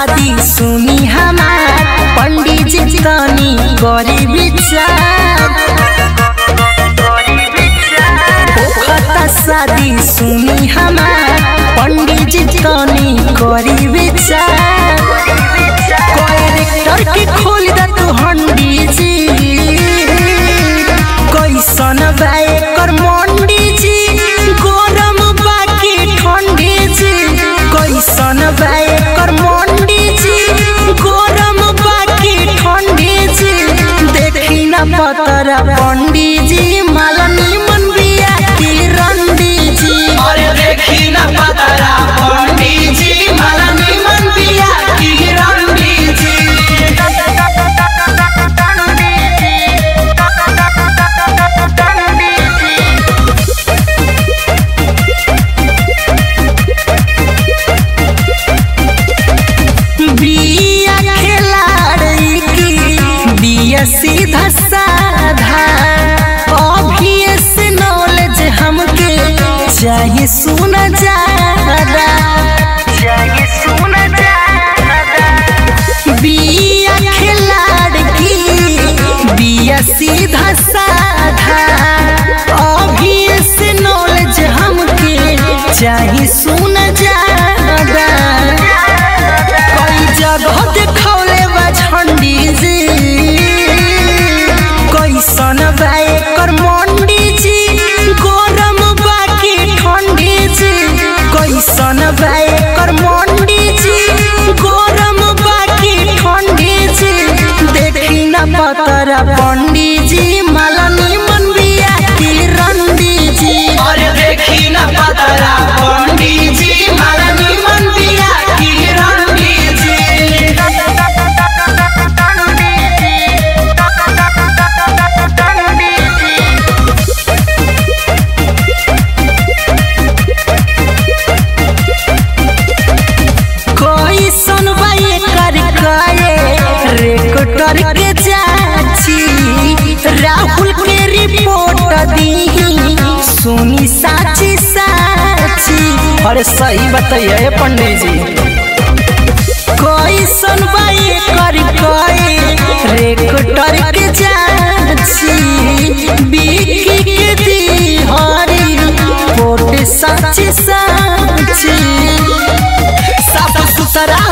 शादी सुनी हमार पंडित जी तनी करी विचार होखता शादी सुनी हमार पंडित जी तनी करी विचार कैरेक्टर के खोल द तू हंडी जी कैसन बा एकर मंडी जी गरम बाकी ठंडी जी कैसन बा एकर मंडी जी गरम बाकी ठंडी जी देखी न पतर पंडी जी मालनी मन बिया की रंडी जी अरे देखी ना पतरा पंडी जी माला निमन बिया की रंडी जी बिया खिलाड़ी की बिया सीधा साधा अभी से नॉलेज हमके चाहिए सुना ज्यादा चाहिए सुना ज्यादा बिया खिलाड़ी की बिया सीधा साधा अभी से नॉलेज हमके चाहिए सुना ज्यादा कई जगह देखौले बा झंडी जी कैसन बा एकर मंडी जी गरम बाकी ठंडी जी कैसन बा एकर मंडी जी गरम बाकी ठंडी जी देखी न पतर पंडी जी मालनी मन बिया की रंडी जी अरे देखी ना पतरा पंडी जी माला निमन बिया की रंडी जी कैसन बा एकर कए रेकटर के जाची राहुल के रिपोर्ट दी सुनी साची साची अरे सही बताइए पंडित जी कैसन बा एकर कए रेकटर के जाची बिकी के दी हरी रिपोर्ट साची साची साफ सुथरा